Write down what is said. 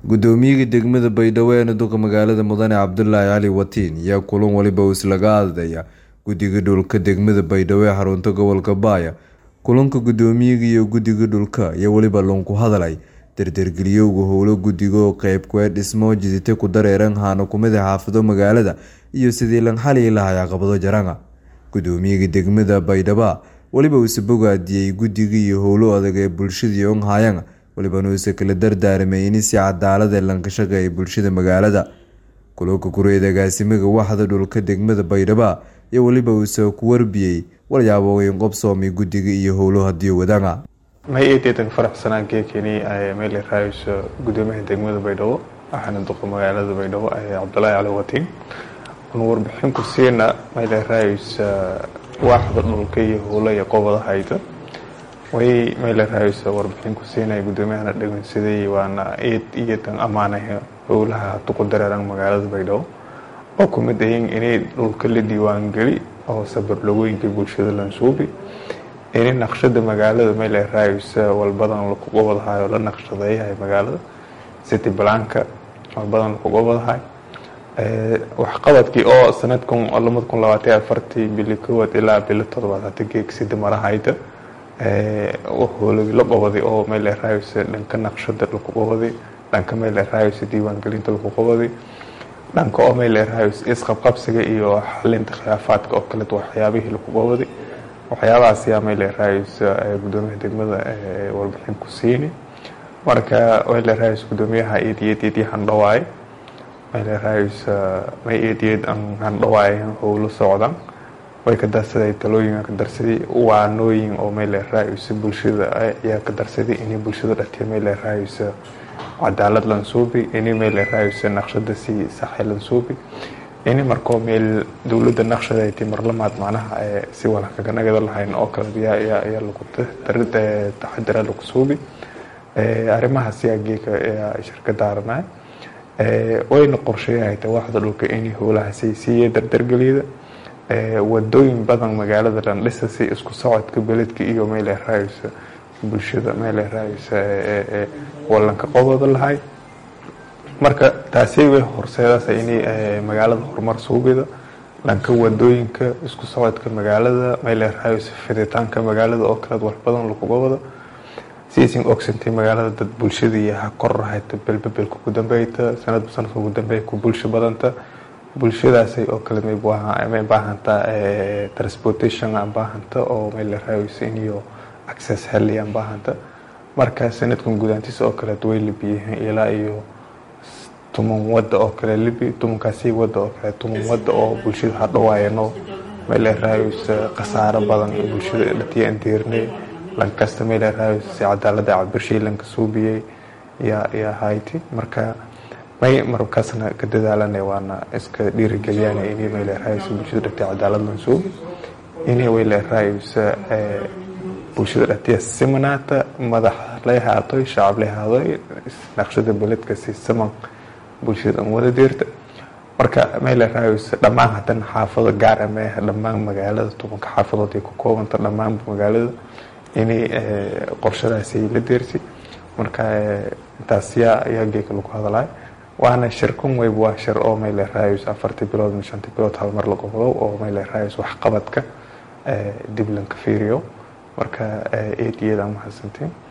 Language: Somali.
gudoomiyaha degmada baydhabo ee duqa magaalada mudane cabdulaahi cali watiin ayaa kulan waliba uu islaga hadlaya guddiga dhulka degmada baydhabo ee xarunta gobolka baaya kulanka gudoomiyaga iyo guddiga dhulka ayaa weliba loonku hadalay dardargeliyowga howlo guddiga oo qeyb kuee dhismo jidite ku dareeran haana kumida xaafado magaalada iyo sidii lan xali lahay caqabado jaranga gudoomiyaga degmada baydhaba weliba uuse bogaadiyey guddiga iyo howlo adag ee bulshadii onhayanga welibana uuse kala dardaaramay in si cadaalad ee lanka shaqeeya bulshada magaalada kulanka kureed agaasimaga waxda dhulka degmada baydhaba iyo weliba uuse ku warbiyey walyaabooyin qobsoomay guddiga iyo howlo hadii wadanga may eedeedan faraxsanaan keekeni meel raayso gudoomiyaha degmada baydhabo waxaana duqa magaalada baydhabo cabdulaahi cali watiin anu warbixin ku siina meel raaysa waaxda dhulka iyo howlo iyo qobada hayda way meel raaysa warbixin ku siinaya gudoomiyahana dhegeysaday waana eed iyo tan ammaanaya howlaha duqu dareeran magaalada baydhabo oo kumid ayin inay dhulka la diiwaangeli oo sabarlogooyinka bulshada lansuubi ini naqshada magaalada meel raaysa walbadan lakuga wadahayo la naqshadeeyahay magaalada city blanka walbadan lakuga wadahay waxqabadkii oo sanadkan lamada kun labaatan afartii bili kowaad ilaa bili todobaad hata geegsida marahayda howlagi la qabaday oo meel raaysa dhanka naqshada laku qabaday dhanka meel raaysa diiwaangelinta laku qabaday dhanka oo meel raaysa isqabqabsiga iyo xalinta khilaafaadka oo kale waxyaabihii laku qabaday waxyaabahaas yaa meel raaysa gudoomiyaha degmada warbixin ku siini marka meel raaysa gudoomiyaha eediyad handhawaay meel raaysa may eediyad handhawaay howlo socdaan way ka darsaday talooyin ka darsaday waanooyin oo meel raaysa bulshada ayaa ka darsaday inay bulshada dhatiya meel raaysa cadaalad lansuubi inay meel raaysa naqshada si saxay lansuubi ini markoo meel dowladda naqshadeyti marlamaad macnaha si wala kaganagada lahayn oo kale yaa lagu taxadira lagu suubi arrimahaas yaa geeka shirka daaranay wayna qorsheeyahayta waaxda dhulka inay howlahaasi siiya dardargeliyada wadooyin badan magaalada landhisa si isku socodka beledka iyo meel raaysa bulshada meel raaysa walanka qobooda lahay marka taasi way horseedaas inay magaalada horumar suugida dhanka wadooyinka isku socodka magaalada meel raaysa fiditaanka magaalada oo kaleed wax badan lakuga wado siisin ogsantay magaalada dad bulshada iyo ha kor rahayta belbebelka ugu dambeyta sanadba sanadka ugu dambeeya ku bulsho badanta bulshadaasay oo kale may baahantaa transportation aan baahanta oo meel raaysa iniyo access heli aan baahanta marka sanadkan gudaantiisa oo kaleed way libiyahan ilaa iyo tuman wada oo kale libi tumankaasi wada oo kale tuman wada oo bulshada hadhawaayano meel raaysa khasaaro badan bulshada dhatiya aan diirnay lankasta meel raaysa si cadaalada cabirshii lanka suubiyey yaa yaa hayti marka may markaasna ka dadaalana waana iska dhiirigeliyaan inay meel raaysa bulshada dhatiya cadaalad lansuubi inay weel raaysa bulshada dhatiya simanaata madax lay haadoy shacab lay haadoy naqshada beledka si siman bulshada an wada deerta marka meel raaysa dhammaan haddana xaafado gaara meeha dhammaan magaalada tobanka xaafadood ay ku koobanta dhammaan magaalada inay qorshadaasi la deersi marka intaas yaa yaa geeka lagu hadalay waana shirkan weyb waa shir oo meel raaysa afartii bilood shantii bilood hal mar la qobdo oo meel raaysa waxqabadka dib lanka fiiriyo marka eed iyada mahadsantiin